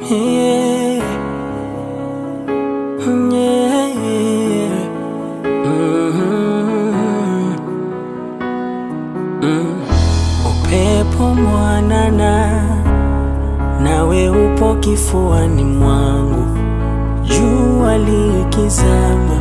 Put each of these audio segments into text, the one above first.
Yeah. Yeah. Mhm. Mm. Upepo mwanana nawe upo kifuani mwangu, jua likizama,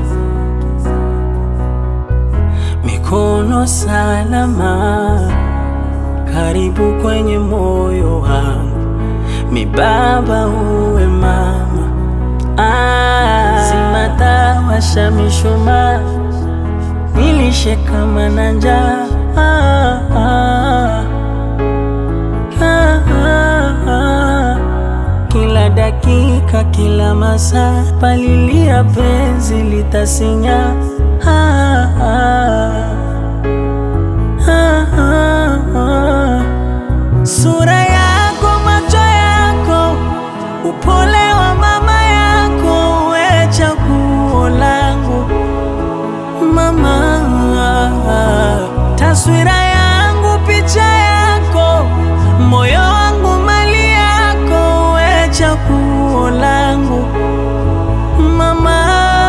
mikono salama, karibu kwenye moyo wangu, mibaba uwe mama, ah, simata washa mishumaa, nilishe kama na njaa ah, ah. Ah, ah, ah. Kila dakika, kila masaa, palilia penzi litasinya. Ah, ah. Ah, ah, ah. Sura yako, macho yako, upole wa mama yako, we chaguo langu mama, taswira yangu, picha yako, moyo wangu, mali yako, we chaguo langu mama.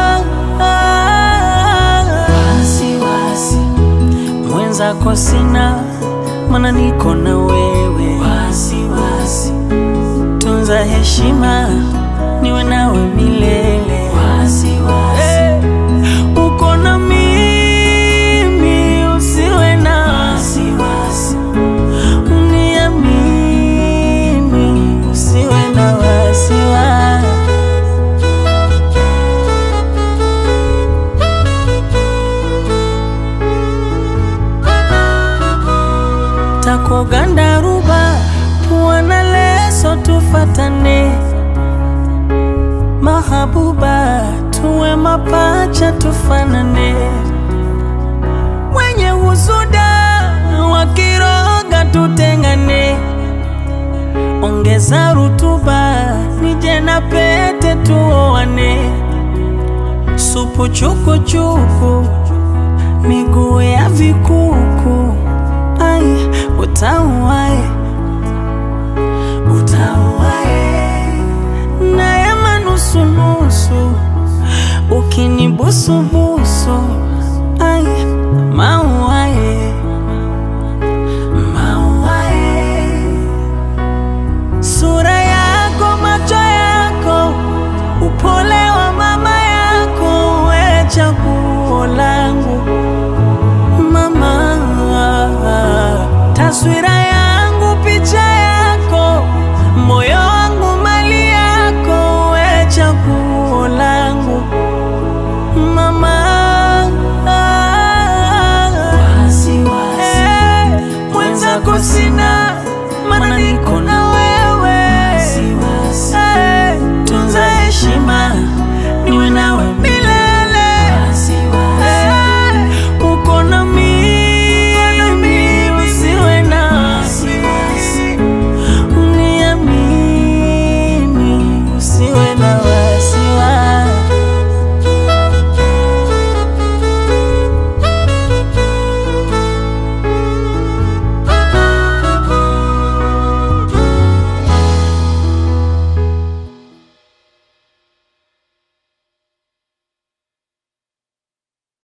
Wasiwasi mwenzako sina, mana niko na wewe. Wasiwasi tunza heshima, niwe nawe milele. Wasiwasi uko na mimi, usiwe na wasiwasi, uniamini, usiwe na wasiwasi. takogandaruba pua na leso tufatane mahabuba tuwe mapacha tufanane wenye husuda wakiroga tutengane ongeza rutuba nije na pete tuoane supu chukuchuku miguu ya vikuku ai utamu wae